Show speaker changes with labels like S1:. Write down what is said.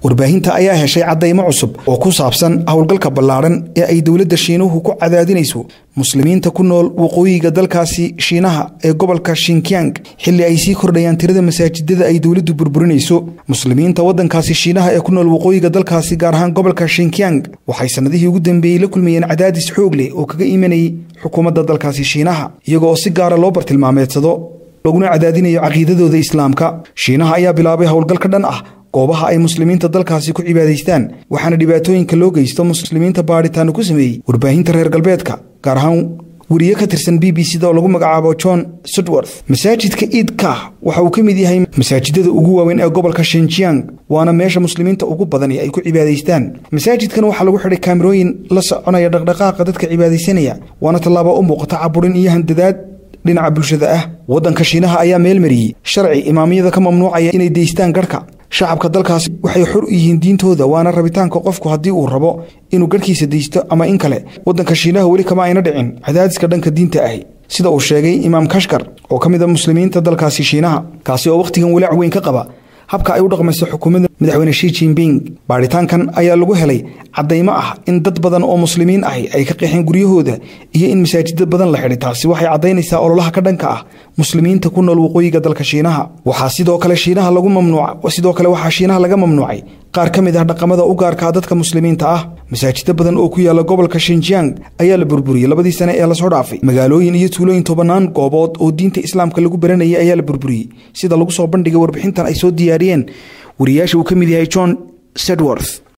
S1: warbaahinta ayaa heshay caddaymo cusub oo ku saabsan howlgalka ballaadhan ee ay dowladda shiinuhu ku cadaadinayso muslimiinta ku nool waqooyiga dalkaasi shiinaha ee gobolka shinkyang xilli ay sii kordhayaan tirada masaajidada ay dowladdu burburinayso muslimiinta waddankaasi shiinaha ee ku nool waqooyiga dalkaasi gaar ahaan gobolka shinkyang waxay sannadihii ugu dambeeyey la kulmayeen cadaadis xoog leh oo kaga imanayay xukuumadda dalkaasi shiinaha iyaga oo si gaara loo bartilmaameedsado laguna cadaadinayo caqiidadooda islaamka shiinaha ayaa bilaabay howlgal ka dhan ah goobaha ay muslimiinta dalkaasi ku cibaadaystaan waxaana dhibaatooyinka loo geysto muslimiinta baadhitaano ku sameeyey warbaahinta reer galbeedka gaar ahaan weriye ka tirsan b b c da oo lagu magacaabo john sudworth masaajidka iid kah waxa uu ka mid yahay masaajidada ugu waaweyn ee gobolka shinjiang waana meesha muslimiinta ugu badani ay ku cibaadaystaan masaajidkan waxaa lagu xidhay kaamirooyin la soconaya dhaqdhaqaaqa dadka cibaadaysanaya waana tallaabo u muuqata caburin iyo handadaad dhinaca bulshada ah waddanka shiinaha ayaa meel mariyey sharci imaamiyada ka mamnuucaya inay deystaan garhka shacabka dalkaasi waxay xor u yihiin diintooda waana rabitaanka qofku haddii uu rabo inuu garhkiisa deysto ama in kale waddanka shiinaha weli kama ayna dhicin cadaadiska dhanka diinta ahi sida uu sheegay imaam kashkar oo ka mid a muslimiinta dalkaasi shiinaha kaasi oo wakhtigan walaac weyn ka qaba habka ay u dhaqmayso xukuumadda madaxweyne shi jinping baadhitaankan ayaa lagu helay caddaymo ah in dad badan oo muslimiin ahi ay ka qeexeen guryahooda iyo in masaajida badan la xidhay taasi waxay caddaynaysaa ololaha ka dhanka ah muslimiinta ku nool waqooyiga dalka shiinaha waxaa sidoo kale shiinaha lagu mamnuuca sidoo kale waxaa shiinaha laga mamnuucay qaar ka mid ah dhaqamada u gaarkaa dadka muslimiinta ah masaajida badan oo ku yaala gobolka shinjiang ayaa la burburiyey labadii sane ee lasoo dhaafay magaalooyin iyo tuulooyin tobannaan goobood oo diinta islaamka lagu baranayay ayaa la burburiyey sida lagu soo bandhigay warbixintan ay soo diyaariyeen wariyaasha uu ka mid yahay john sedworth